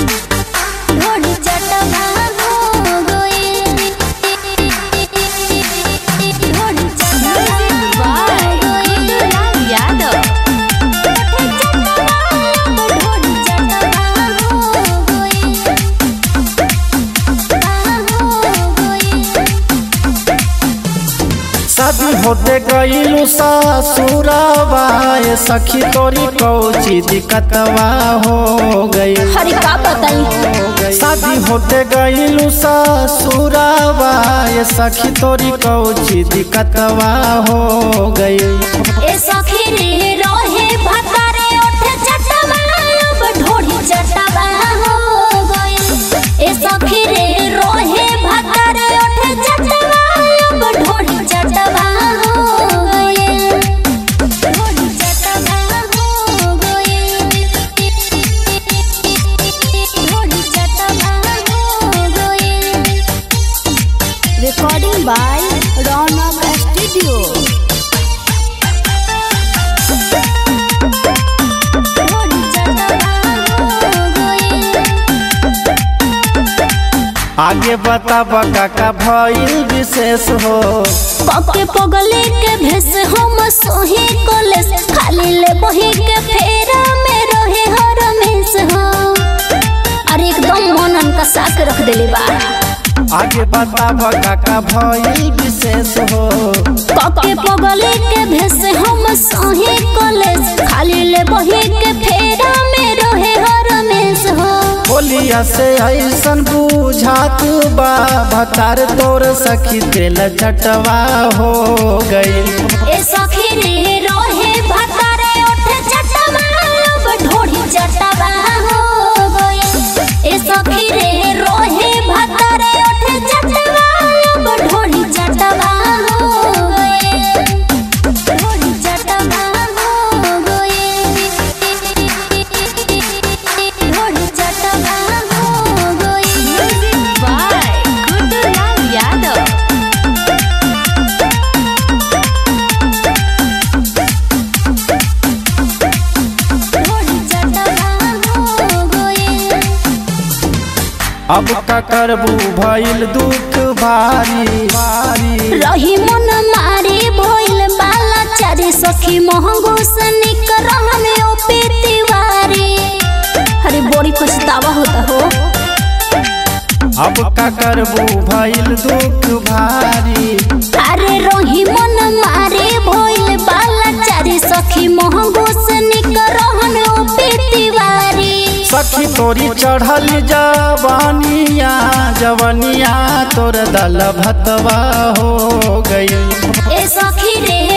ढोली चटवा हो गइल ढोली चटवा हो गइल यादव ढोली चटवा हो गइल हो गइल शादी होते गईलू ससुरवा ए सखी तोरी कौची दिक्कतवा हो गई हरी का बताई शादी होते गईलू ससुरवा ए सखी तोरी कौची दिक्कतवा हो गई ए सखी रे रोहे भतारे ओठे चटवा अब ढोढ़ी चटवा हो गइल ए सखी रे रोहे भतारे ओठे चटवा अब ढोढ़ी चटवा हो गइल ढोढ़ी चटवा हो गइल ढोढ़ी चटवा हो गइल रिकॉर्डिंग बाय रौनक स्टूडियो ढोली चटवा हो गइल आगे बताब काका भइल विशेष हो पके पगले के भेस हम सोही कॉलेज खाली ले बही के फेरा में रहे हर मेस हो अरे एकदम मनन का साक रख देले बा आगे बताब काका भइल विशेष हो पके पगले के भेस हम सोही कॉलेज खाली ले बही के फेरा में रहे हर मेस हो बोलिया से ऐसन बुझात बा भतार तोर सखी तेल चटवा हो गई ए सखी रे रोहे भतारे ओठे चटवा अब ढोढ़ी चटवा हो गइल ए सखी रे रोहे भतारे ओठे चटवा अब ढोढ़ी चटवा हो गइल ढोढ़ी चटवा हो गइल ढोढ़ी चटवा हो गइल बाय गुड्डूलाल यादव ढोढ़ी चटवा हो गइल अब का करबू भइल दुख भारी भारी रही मन मारे भइल बाला चारे सखी महंगो सनिक रहन ओ पेतीवारी अरे बड़ी पछतावा होता हो अब का करबू भइल दुख भारी अरे रही मन मारे भइल बाला चारे सखी महंगो सनिक रहन ओ पेतीवारी सखी तोरी चढ़ल जवानिया जवनिया तोर दल भतवा हो गई ए सखी रे